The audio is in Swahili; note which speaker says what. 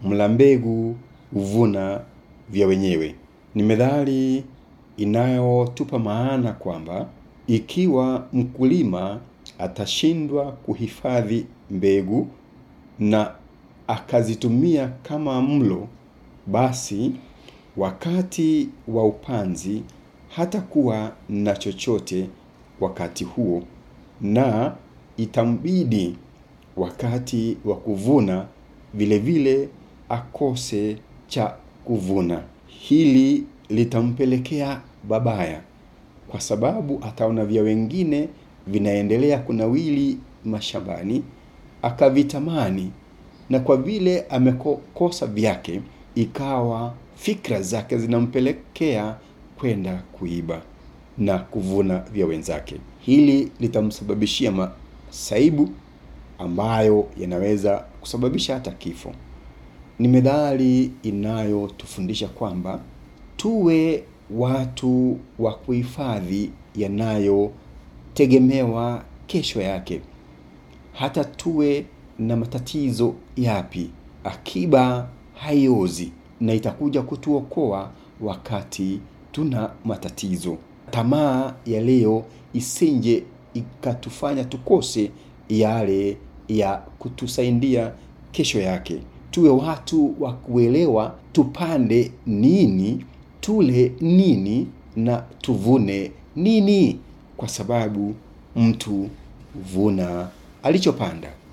Speaker 1: mla mbegu huvuna vya wenyewe. Ni methali inayotupa maana kwamba ikiwa mkulima atashindwa kuhifadhi mbegu na akazitumia kama mlo, basi wakati wa upanzi hatakuwa na chochote wakati huo, na itambidi wakati wa kuvuna vile vile akose cha kuvuna. Hili litampelekea babaya, kwa sababu ataona vya wengine vinaendelea kunawili mashambani, akavitamani, na kwa vile amekosa vyake, ikawa fikra zake zinampelekea kwenda kuiba na kuvuna vya wenzake. Hili litamsababishia masaibu ambayo yanaweza kusababisha hata kifo. Ni methali inayotufundisha kwamba tuwe watu wa kuhifadhi yanayotegemewa kesho yake. Hata tuwe na matatizo yapi, akiba haiozi na itakuja kutuokoa wakati tuna matatizo. Tamaa ya leo isinje ikatufanya tukose yale ya kutusaidia kesho yake. Tuwe watu wa kuelewa tupande nini, tule nini na tuvune nini, kwa sababu mtu huvuna alichopanda.